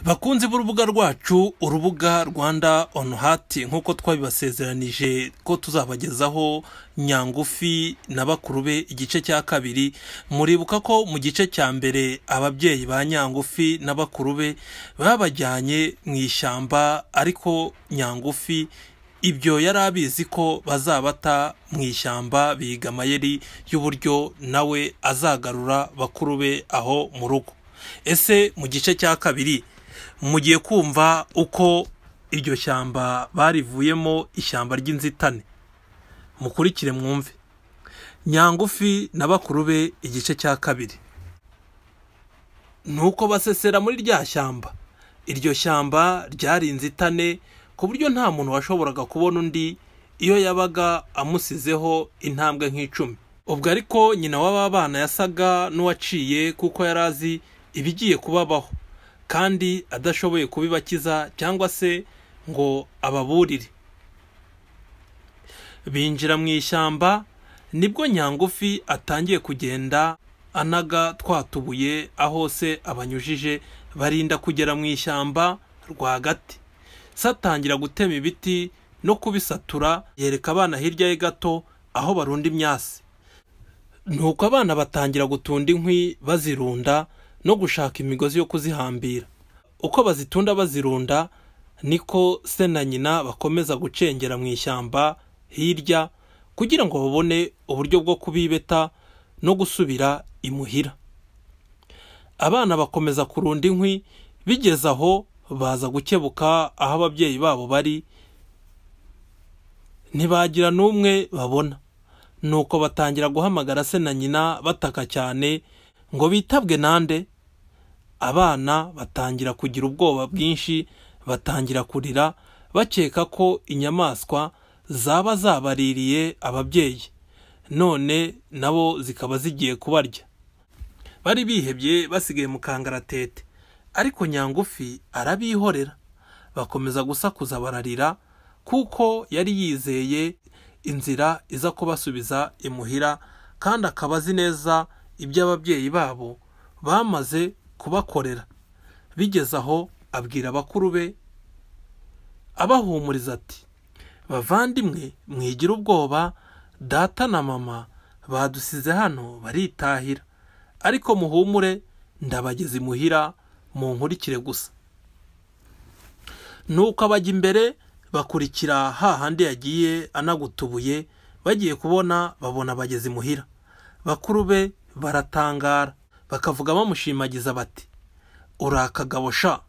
bakunzi b'urubuga rwacu urubuga rwanda on hati nk'uko twabibasezeranije ko tuzabagezaho nyangufi na bakuru be igice cya kabiri muribuka ko mu gice cya mbere ababyeyi ba nyangufi na bakuru be babajyanye mu ishyamba ariko nyangufi ibyo yari abizi ko bazabata mu ishyamba biga amayeri y'uburyo nawe azagarura bakuru be aho mu rugo ese mu gice cya kabiri mugiye kumva uko iryo shyamba barivuyemo ishyamba ry'inzitane mukurikire mwumve nyangufi na bakuru be igice cya kabiri nuko basesera muri rya shyamba iryo shyamba ryari inzitane ku buryo nta muntu washoboraga kubona undi iyo yabaga amusizeho intambwe nk'icumi ubwo ariko nyina w'aba bana yasaga n'uwaciye kuko yari azi ibigiye kubabaho kandi adashoboye kubibakiza cyangwa se ngo ababurire binjira mu ishyamba nibwo nyangufi atangiye kugenda anaga twatubuye aho se abanyujije barinda kugera mu ishyamba rwagati se atangira gutema ibiti no kubisatura yereka abana hirya ye gato aho barunda imyasi nuko abana batangira gutunda inkwi bazirunda no gushaka imigozi yo kuzihambira uko bazitunda bazirunda niko se na nyina bakomeza gucengera mu ishyamba hirya kugira ngo babone uburyo bwo kubibeta no gusubira imuhira abana bakomeza kurunda inkwi bigeze aho baza gukebuka aho ababyeyi babo bari ntibagira n'umwe babona nuko batangira guhamagara se na nyina bataka cyane ngo bitabwe nande abana batangira kugira ubwoba bwinshi batangira kurira bakeka ko inyamaswa zaba zabaririye ababyeyi none nabo zikaba zigiye kubarya bari bihebye basigaye mu kangaratete ariko nyangufi arabihorera bakomeza gusakuza bararira kuko yari yizeye inzira iza kubasubiza imuhira kandi akaba azi neza ibyo ababyeyi babo bamaze kubakorera bigeze aho abwira bakuru be abahumuriza ati bavandimwe mwigira ubwoba data na mama badusize hano baritahira ariko muhumure ndabageze imuhira mu nkurikire gusa nuko abajya imbere bakurikira hahandi yagiye anagutubuye bagiye kubona babona bageze imuhira bakuru be baratangara bakavuga bamushimagiza bati uri akagabo sha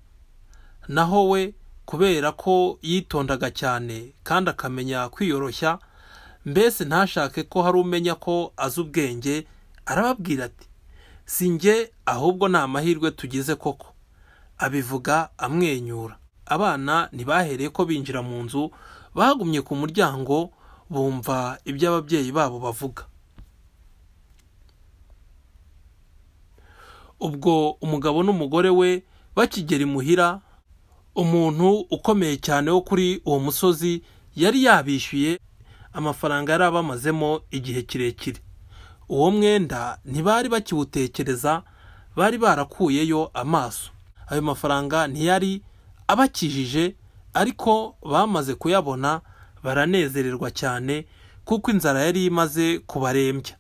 naho we kubera ko yitondaga cyane kandi akamenya kwiyoroshya mbese ntashake ko hari umenya ko azi ubwenge arababwira ati si njye ahubwo ni amahirwe tugize koko abivuga amwenyura abana ntibahereye ko binjira mu nzu bagumye ku muryango bumva ibyo ababyeyi babo bavuga ubwo umugabo n'umugore we bakigera imuhira umuntu ukomeye cyane wo kuri uwo musozi yari yabishyuye amafaranga yari abamazemo igihe kirekire uwo mwenda ntibari bakiwutekereza bari barakuyeyo amaso ayo mafaranga ntiyari abakijije ariko bamaze kuyabona baranezererwa cyane kuko inzara yari imaze kubarembya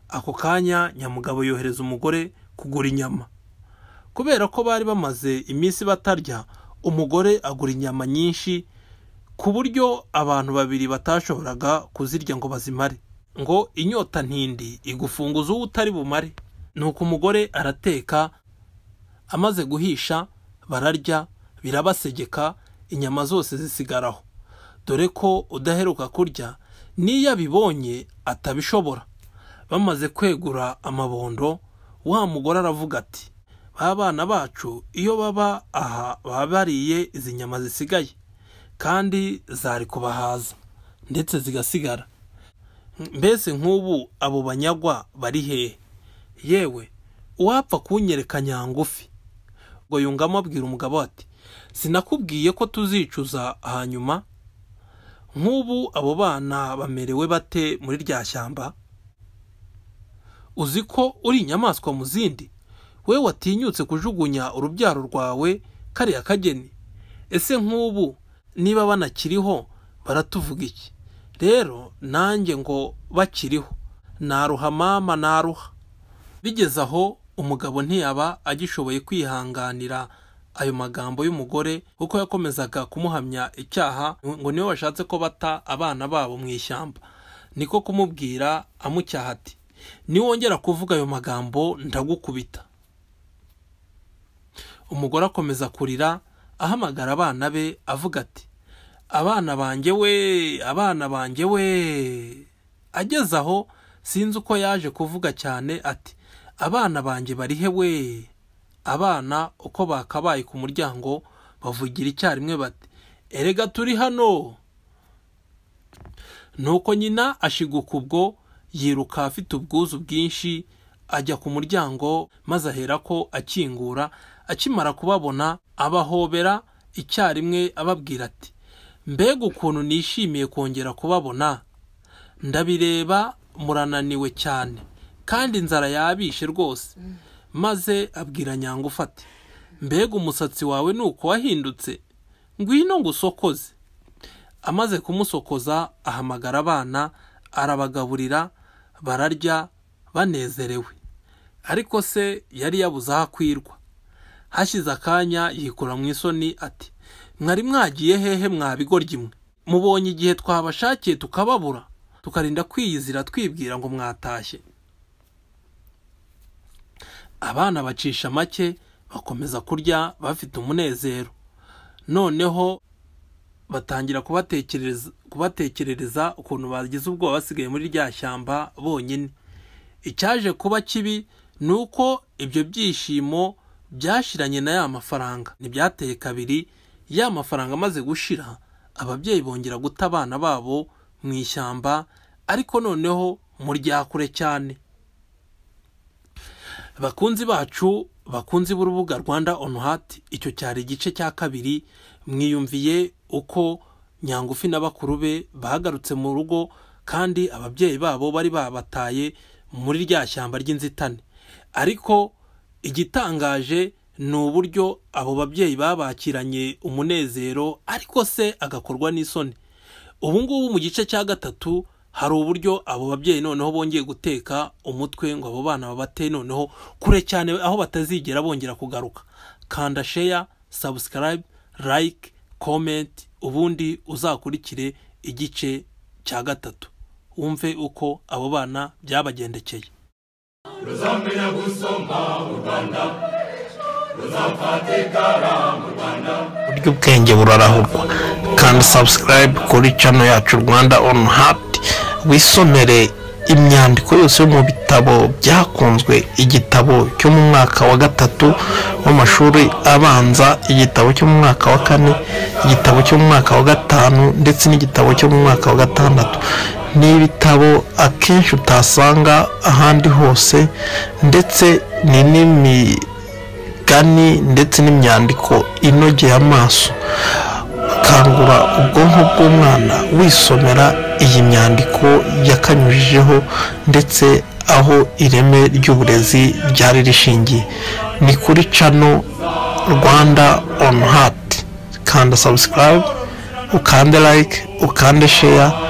ako kanya nyamugabo yohereza umugore kugura inyama kubera ko bari bamaze iminsi batarya umugore agura inyama nyinshi ku buryo abantu babiri batashoboraga kuzirya ngo bazimare ngo inyota ntindi igufunguza uwo utari bumare nuko umugore arateka amaze guhisha bararya birabasegeka inyama zose zisigaraho dore ko udaheruka kurya n'iyo abibonye atabishobora bamaze kwegura amabondo wa mugore aravuga ati ba bana bacu iyo baba aha baba bariye izi nyama zisigaye kandi zari kubahaza ndetse zigasigara mbese nk'ubu abo banyagwa bari hehe yewe uwapfa kunyereka nyangufi ngo yungamo abwira umugabo ati sinakubwiye ko tuzicuza hanyuma nk'ubu abo bana bamerewe bate muri rya shyamba uzi ko uri inyamaswa mu zindi we watinyutse kujugunya urubyaro rwawe kariya kageni ese nk'ubu niba banakiriho baratuvuga iki rero nanjye ngo bakiriho naruha mama naruha bigeze aho umugabo ntiyaba agishoboye kwihanganira ayo magambo y'umugore kuko yakomezaga kumuhamya icyaha ngo niwe washatse ko bata abana babo mu ishyamba niko kumubwira amucyaha ati niwongera kuvuga ayo magambo ndagukubita umugore akomeza kurira ahamagara abana be avuga ati abana banjye we abana banjye we ageze aho sinzi uko yaje kuvuga cyane ati abana banjye bari he we abana uko bakabaye ku muryango bavugira icyarimwe bati erega turi hano nuko nyina ashiguka ubwo yiruka afite ubwuzu bwinshi ajya ku muryango maze ahera ko akingura akimara kubabona abahobera icyarimwe ababwira ati mbega ukuntu nishimiye kongera kubabona ndabireba murananiwe cyane kandi inzara yabishe rwose maze abwira nyangufu ati mbega umusatsi wawe ni uko wahindutse ngwino ngo usokoze amaze kumusokoza ahamagara abana arabagaburira bararya banezerewe ariko se yari yabuze aho akwirwa hashize akanya yikura mu isoni ati mwari mwagiye hehe mwabigoryi mwe mubonye igihe twabashakiye tukababura tukarinda kwiyizira twibwira ngo mwatashye abana bacisha make bakomeza kurya bafite umunezero noneho batangira kubatekerereza kubatekerereza ukuntu bagize ubwoba basigaye muri rya shyamba bonyine icyaje kuba kibi ni uko ibyo byishimo byashiranye na ya mafaranga ntibyateye kabiri ya mafaranga amaze gushira ababyeyi bongera guta abana babo mu ishyamba ariko noneho mu ryakure cyane bakunzi bacu bakunzi b'urubuga rwanda onu hati icyo cyari igice cya kabiri mwiyumviye uko nyangufi na bakuru be bahagarutse mu rugo kandi ababyeyi babo bari babataye muri rya shyamba ry'inzitane ariko igitangaje ni uburyo abo babyeyi babakiranye umunezero ariko se agakorwa n'isoni ubu ngubu mu gice cya gatatu hari uburyo abo babyeyi noneho bongeye guteka umutwe ngo abo bana babate noneho kure cyane aho batazigera bongera kugaruka kanda sheya sabusikarayibe layike komenti ubundi uzakurikire igice cya gatatu wumve uko abo bana byabagendekeye ruzamenya gusoma u rwanda ruzafatikara mu rwanda buryo ubwenge burarahurwa kanda sabusikarayibe kuri cano yacu rwanda onu hati wisomere imyandiko yose yo mu bitabo byakunzwe igitabo cyo mu mwaka wa gatatu w'amashuri abanza igitabo cyo mu mwaka wa kane igitabo cyo mu mwaka wa gatanu ndetse n'igitabo cyo mu mwaka wa gatandatu ni ibitabo akenshi utasanga ahandi hose ndetse ni n'imigani ndetse n'imyandiko inogeye amaso kangura ubwonko bw'umwana wisomera iyi myandiko yakanyujijeho ndetse aho ireme ry'uburezi ryari rishingiye ni kuri cano rwanda onu hati kanda sabusikarayibe ukande layike ukande sheya